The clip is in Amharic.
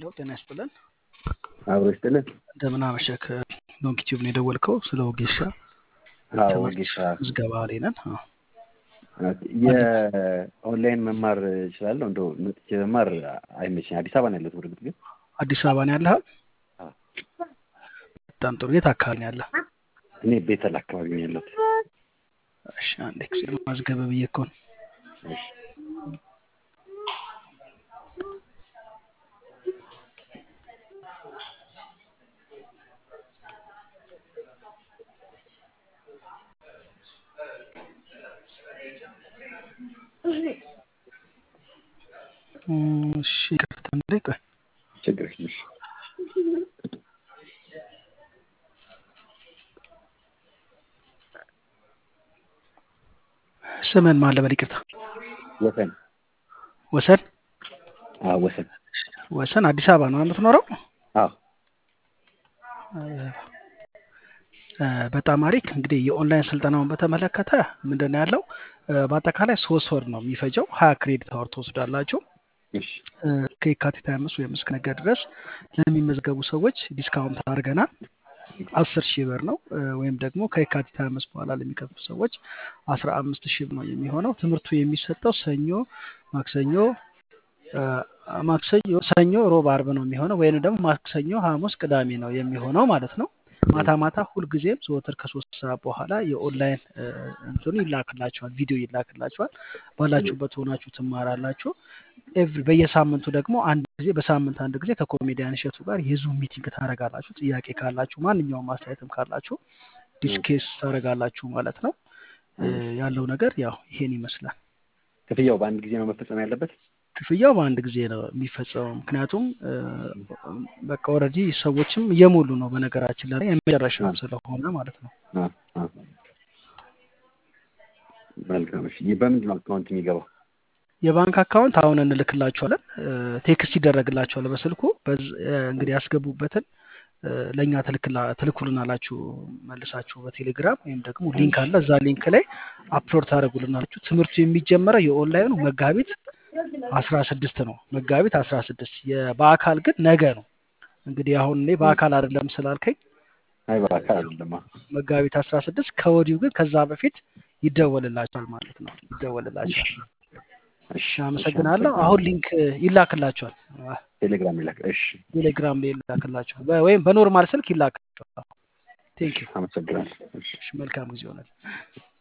ሄሎ ጤና ይስጥልን። አብሮ ይስጥልን። እንደምን አመሸህ። ዶንኪ ቲዩብ ነው የደወልከው ስለ ወጌሻ አዎ ትምህርት ወጌሻ ምዝገባ ላይ ነን። አዎ። የኦንላይን መማር እችላለሁ። እንደው መጥቼ መማር አይመችኝ። አዲስ አበባ ነው ያለሁት። በእርግጥ ግን አዲስ አበባ ነው ያለህ? አዎ። በጣም ጥሩ። የት አካባቢ ነው ያለህ? እኔ ቤተል አካባቢ ነው ያለሁት። እሺ አንዴ ጊዜ ማዝገብ ብዬ እኮ ነው። እሺ። እም፣ እሺ ይቅርታ እንዴ ቆይ ችግር የለም። እሺ። ስምን ማን ልበል? ይቅርታ ወሰን ወሰን አዎ፣ ወሰን ወሰን አዲስ አበባ ነው የምትኖረው? አዎ። እ፣ በጣም አሪፍ እንግዲህ የኦንላይን ስልጠናውን በተመለከተ ምንድን ነው ያለው እ፣ በአጠቃላይ ሶስት ወር ነው የሚፈጀው። ሀያ ክሬዲት አወር ትወስዳላችሁ። እሺ። እ፣ ከየካቲት 25 ወይም እስከ ነገ ድረስ ለሚመዝገቡ ሰዎች ዲስካውንት አድርገናል። አስር ሺህ ብር ነው እ፣ ወይም ደግሞ ከየካቲት 25 በኋላ ለሚከፍሉ ሰዎች አስራ አምስት ሺህ ብር ነው የሚሆነው። ትምህርቱ የሚሰጠው ሰኞ፣ ማክሰኞ እ፣ ማክሰኞ፣ ሰኞ፣ ሮብ፣ አርብ ነው የሚሆነው ወይም ደግሞ ማክሰኞ፣ ሐሙስ፣ ቅዳሜ ነው የሚሆነው ማለት ነው። ማታ ማታ ሁልጊዜም ዘወትር ከሶስት ሰዓት በኋላ የኦንላይን እ፣ እንትኑ ይላክላችኋል፣ ቪዲዮ ይላክላችኋል። ባላችሁበት ሆናችሁ ትማራላችሁ። ኤቭሪ በየሳምንቱ ደግሞ አንድ ጊዜ በሳምንት አንድ ጊዜ ከኮሜዲያን እሸቱ ጋር የዙም ሚቲንግ ታደርጋላችሁ። ጥያቄ ካላችሁ ማንኛውም አስተያየትም ካላችሁ ዲስኬስ ታደርጋላችሁ ማለት ነው። እ፣ ያለው ነገር ያው ይሄን ይመስላል። ክፍያው በአንድ ጊዜ ነው መፈጸም ያለበት? ክፍያው በአንድ ጊዜ ነው የሚፈጸመው። ምክንያቱም እ፣ በቃ ኦልሬዲ ሰዎችም እየሞሉ ነው። በነገራችን ላይ የመጨረሻም ስለሆነ ማለት ነው። አዎ፣ አዎ። መልካም። እሺ። በምንድን ነው አካውንት የሚገባው? የባንክ አካውንት አሁን እንልክላችኋለን። እ፣ ቴክስት ይደረግላችኋል በስልኩ በዝ- እ፣ እንግዲህ ያስገቡበትን እ፣ ለእኛ ትልክላ- ትልኩልናላችሁ መልሳችሁ በቴሌግራም ወይም ደግሞ ሊንክ አለ እዛ ሊንክ ላይ አፕሎድ ታደርጉልናላችሁ። ትምህርቱ የሚጀመረው የኦንላይኑ መጋቢት አስራ ስድስት ነው። መጋቢት አስራ ስድስት በአካል ግን ነገ ነው። እንግዲህ አሁን እኔ በአካል አይደለም ስላልከኝ አይ በአካል አይደለም። አዎ። መጋቢት አስራ ስድስት ከወዲሁ ግን ከዛ በፊት ይደወልላቸዋል ማለት ነው። ይደወልላቸዋል። እሺ። እሺ አመሰግናለሁ። አሁን ሊንክ ይላክላቸዋል። አ፣ ቴሌግራም ይላክ። እሺ። ቴሌግራም ላይ ይላክላቸዋል በ- ወይም በኖርማል ስልክ ይላክላቸዋል። ቴንክ ዩ። አመሰግናለሁ። እሺ። መልካም ጊዜ ሆነል።